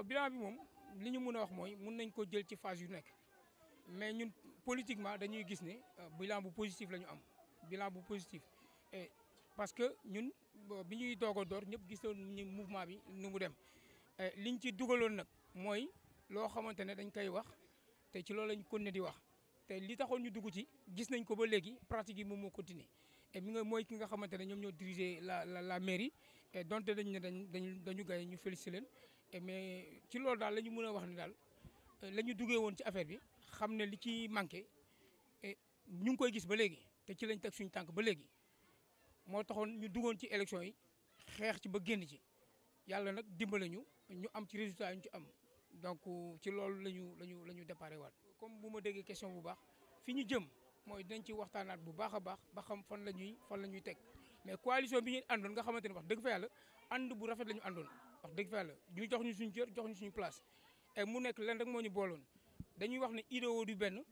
bilan bi moom li ñu mën a wax mooy mun nañ ko jël ci phase yu nekk mais ñun politiquement dañuy gis ne bilan bu positif la ñu am bilan bu positif et parce que ñun bi ñuy doog a door ñëpp gisoon ñu mouvement bi nu mu dem liñ ci dugaloon nag mooy loo xamante ne dañ koy wax te ci loolu lañ continuer di wax te li taxoon ñu dugg ci gis nañ ko ba léegi pratique yi moom moo continuer et mi nga mooy ki nga xamante ne ñoom ñoo diriger la la la mairie et donte dañ ne dañ dañu dañu gaye ñu félicité leen et mais ci loolu daal la ñu mën a wax ne daal la ñu duggee woon ci affaire bi xam ne li ci manqué et ñu ngi koy gis ba léegi te ci lañ teg suñu tànk ba léegi moo taxoon ñu duggoon ci élection yi xeex ci ba génn ci yàlla nag dimbale ñu ñu am ci résultat yi ñu ci am donc ci loolu la ñu la ñu la ñu déparé waat comme bu ma déggee question bu baax fi ñu jëm mooy dinañ ci waxtaanaat bu baax a baax ba xam fan la ñuy fan la ñuy teg mais coalition bi ñu àndoon nga xamante ne wax dëgg fa yàlla ànd bu rafet la ñu àndoon wax dëgg fa yàlla ñu jox ñu suñu cër jox ñu suñu place et mu nekk leen rek moo ñu booloon dañuy wax ne idéo du benn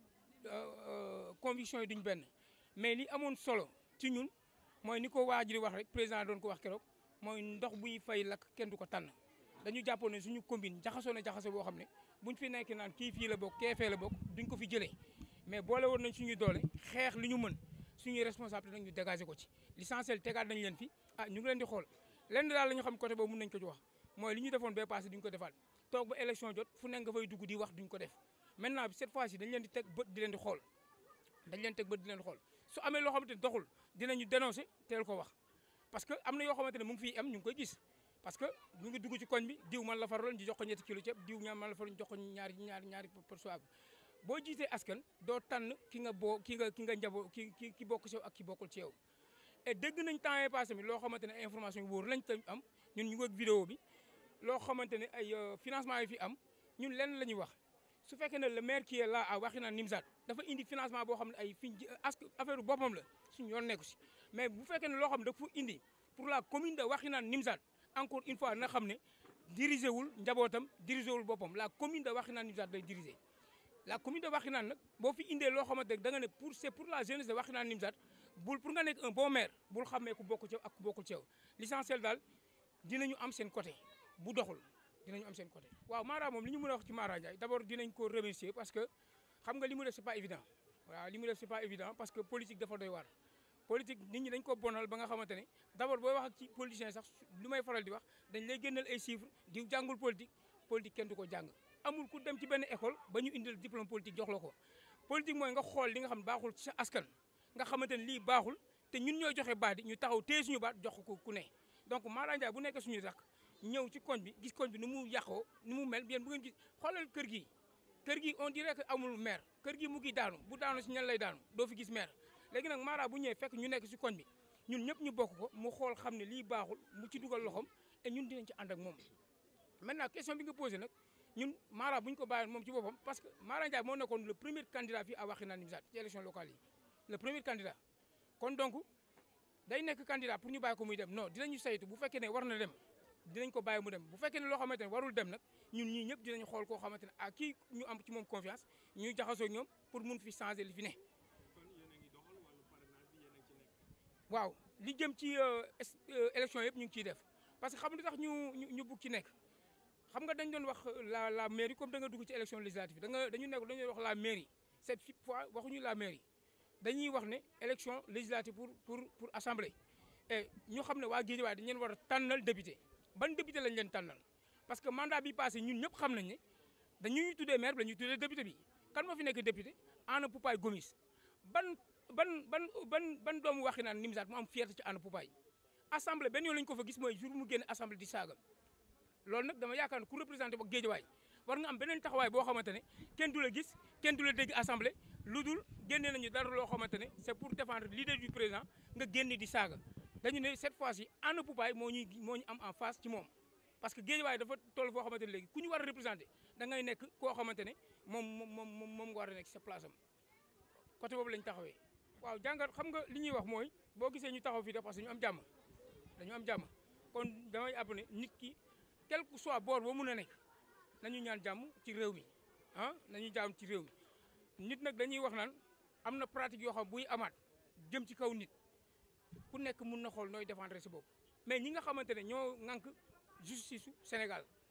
conviction yi duñ benn mais li amoon solo ci ñun mooy ni ko waa ji di wax rek président doon ko wax keroog mooy ndox buy fay lakk kenn du ko tànn dañu jàppoon ne suñu combine jaxasoo na jaxase boo xam ne buñ fi nekk naan kii fii la bokk kee fee la bokk duñ ko fi jëlee mais boole woon nañ suñuy doole xeex li ñu mën suñuy responsabilité nag ñu dégager ko ci l'essentiel tegaat nañ leen fi ah ñu ngi leen di xool lenn daal la ñu xam côté boobu mën nañ ko ci wax mooy li ñu defoon bee passé duñ ko defaat toog ba élection jot fu nekk nga fay dugg di wax duñ ko def maintenant cette fois ci dañ leen di teg bët di leen di xool dañ leen teg bët di leen di xool su amee loo xamante ne doxul dinañu dénoncer teel ko wax parce que am na yoo xamante ne mu ngi fiy am ñu ngi koy gis parce que ñu ngi dugg ci koñ bi diw man la faraloon ñu jox ko ñetti kilo ceeb diw ñaar man la faraloon ñu jox ko ñaari ñaari ñaari perçoivre boo jiitee askan doo tànn ki nga boo ki nga ki nga njaboo ki ki ki bokk ci yow ak ki bokkul ci yow et dégg nañ temps yii passé mi loo xamante ne information yu wóor lañ tañ am ñun ñu ngi ak vidéo bi loo xamante ne ay financement yi fi am ñun lenn la ñuy wax su fekkee ne le maire qui est là à Wakhinane Nimzatt dafa indi financement boo xam ne ay fi ask affaire boppam la suñu yoon nekku si mais bu fekkee ne loo xam ne dafa indi pour la commune de Wakhinane Nimzatt encore une fois na xam ne dirigé wul njabootam dirigé wul boppam la commune de Wakhinane Nimzatt day dirigé la commune de Wakhinane nag boo fi indee loo xamante ne da nga ne pour c'est pour la jeunesse de Wakhinane Nimzatt bul pour nga nekk un bon maire bul xamee ku bokk ci yow ak ku bokkul ci yow l'essentiel daal dinañu am seen côté bu doxul dinañu am seen côté. waaw Mara moom li ñu mën a wax ci Mara Ndiaye d'abord dinañ ko remercier parce que xam nga li mu def c'est pas évident waaw li mu def c'est pas évident parce que politique dafa doy waar. politique nit ñi dañ ko bonal ba nga xamante ne d'abord booy wax ak ci politicien sax lu may faral di wax dañ lay génneel ay chiffres di jàngul politique politique kenn du ko jàng amul ku dem ci benn école ba ñu indil diplôme politique jox la ko politique mooy nga xool li nga xam baaxul ci sa askan nga xamante ne lii baaxul te ñun ñooy joxe baat yi ñu taxaw téye suñu baat jox ko ku ne donc Mara Ndiaye bu nekkee suñu rak ñëw ci koñ bi gis koñ bi nu mu yàqoo nu mu mel yéen bu ngeen gis xoolal kër gi kër gi on dirait que amul maire kër gi mu ngi daanu bu daanu si ñan lay daanu doo fi gis maire léegi nag Mara bu ñëwee fekk ñu nekk si koñ bi ñun ñëpp ñu bokk ko mu xool xam ne lii baaxul mu ci dugal loxoom et ñun dinañ ci ànd ak moom maintenant question bi nga posé nag ñun Mara bu ñu ko bàyyoon moom ci boppam parce que Mara Ndiaye moo nekkoon le premier candidat fii à Wakhinane Nimzatt ci élection locale yi le premier candidat kon donc day nekk candidat pour ñu bàyyi ko muy dem non dinañu saytu bu fekkee ne war na dem dinañ ko bàyyi mu dem bu fekkee ne loo xamante ne warul dem nag ñun ñii ñëpp dinañ xool koo xamante ne ah kii ñu am ci moom confiance ñuy jaxasoo ñoom pour mun fi changer li fi ne waaw li jëm ci élection yëpp ñu ngi ciy def parce que xam nga tax ñu ñu bugg ci nekk xam nga dañ doon wax la la mairie comme da nga dugg ci élection législative da nga dañu nekk dañuy wax la mairie cette fois waxuñu la mairie dañuy wax ne élection législative pour pour pour assemblée et ñu xam ne waa Guédiawaye dañu leen war a tànnal député ban député lañ leen tànnal parce que mandat bi passé ñun ñëpp xam nañ ne dañuy tuddee maire bi la ñuy tuddee député bi kan moo fi nekk député Anna Poupay Gomis ban ban ban ban ban doomu Wakhinane Nimzatt mu am fierté ci Anna Poupay assemblée benn yoon lañu ko fa gis mooy jour mu génn assemblée di saaga loolu nag dama yaakaar ne ku représenté ba Guédiawaye war nga am beneen taxawaay boo xamante ne kenn du la gis kenn du la dégg assemblée lu dul génnee nañu dara loo xamante ne c'est pour défendre l'idée du président nga génn di saaga dañu ne cette fois-ci Anna Poupay moo ñuy moo ñu am en face ci moom parce que Guédiawaye dafa toll foo xamante ne léegi ku ñu war a représenté da ngay nekk koo xamante ne moom moom moom moom nga war a nekk sa place am côté boobu lañ taxawee waaw jàngat xam nga li ñuy wax mooy boo gisee ñu taxaw fii de parce que ñu am jàmm dañu am jàmm kon damay àbb ne nit ki quel que soit boor boo mun a nekk nañu ñaan jàmm ci réew mi ah nañu jàmm ci réew mi nit nag dañuy wax naan am na pratique yoo xam buy amaat jëm ci kaw nit ku nekk mun na xool nooy défendre sa bopp mais ñi nga xamante ne ñoo ŋànk justice su Sénégal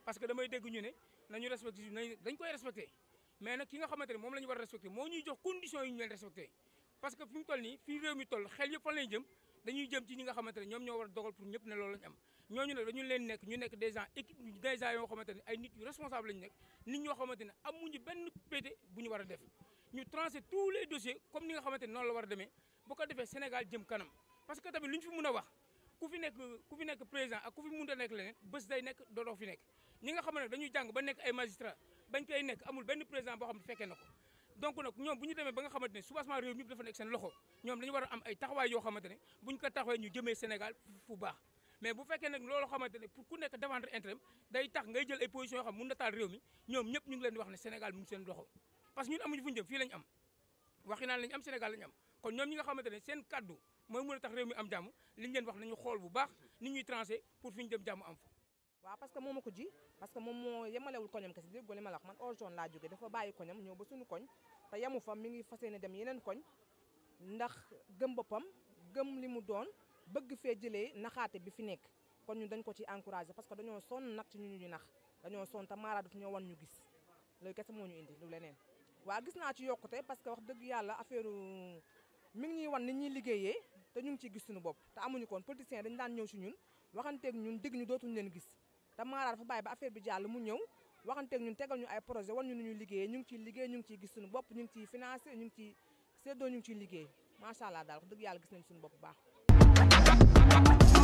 parce que damay dégg ñu ne nañu respecté nañ dañ koy respecté mais nag ki nga xamante ne moom la ñu war a respecté moo ñuy jox conditions yi ñu leen respecté parce que fi mu toll nii fii réew mi toll xel yëpp fan lañ jëm dañuy jëm ci ñi nga xamante ne ñoom ñoo war a dogal pour ñëpp ne loolu lañ am ñooñu nag dañu leen nekk ñu nekk des gens équipe des gens yoo xamante ne ay nit yu responsable lañu nekk nit ñoo xamante ne amuñu benn pété bu ñu war a def ñu tranché tous les dossiers comme ni nga xamante ne noonu la war a demee bu ko defee Sénégal jëm kanam parce que tamit lu ñu fi mun a wax ku fi nekk ku fi nekk président ak ku fi mun a nekk leneen bés day nekk doodoo fi nekk ñi nga xam ne dañuy jàng ba nekk ay magistrat bañ koy nekk amul benn président boo xam ne fekkee na ko donc nag ñoom bu ñu demee ba nga xamante ne soubassement réew mi dafa nekk seen loxo ñoom dañu war a am ay taxawaay yoo xamante ne bu ñu ko taxawee ñu jëmee Sénégal fu baax mais bu fekkee nag loolu xamante ne pour ku nekk défendre intérêt day tax ngay jël ay positions yoo xam mun na taal réew mi ñoom ñëpp ñu ngi leen di wax ne Sénégal mu ngi seen loxo parce que ñun amuñu fu ñu jëm fii lañ am waxi naan lañ am Sénégal lañ am kon ñoom ñi nga xamante ne seen kaddu mooy mën a tax réew mi am jàmm liñ leen wax nañu xool bu baax ni ñuy tranché pour fi ñu jëm jàmm am fa waaw parce que moo ma ko ji parce que moom moo yemalewul koñam kese déggoo li ma la wax man orzone laa jóge dafa bàyyi koñam ñëw ba suñu koñ te yemu fa mi ngi fas yéene dem yeneen koñ ndax gëm boppam gëm li mu doon bëgg fee jëlee naxaate bi fi nekk kon ñun dañ ko ci encouragé parce que dañoo sonn nag ci ñu ñu nax dañoo sonn te maara daf ñoo wan ñu gis loolu kese moo ñu indi lu leneen waa gis naa ci yokkute parce que wax dëgg yàlla affaire mi ngi ñuy wan ni ñuy liggéeyee te ñu ngi ciy gis suñu bopp te amuñu koon politiciens dañu daan ñëw si ñun waxanteeg ñun dégg ñu dootuñu leen gis te Mara dafa bàyyi ba affaire bi jàll mu ñëw waxanteeg ñun tegal ñu ay projet wan ñu nu ñuy liggéeyee ñu ngi ciy liggéey ñu ngi ciy gis suñu bopp ñu ngi ciy financé ñu ngi ciy séddoo ñu ngi ciy liggéey macha allah daal wax dëgg yàlla gis nañ suñu bopp bu baax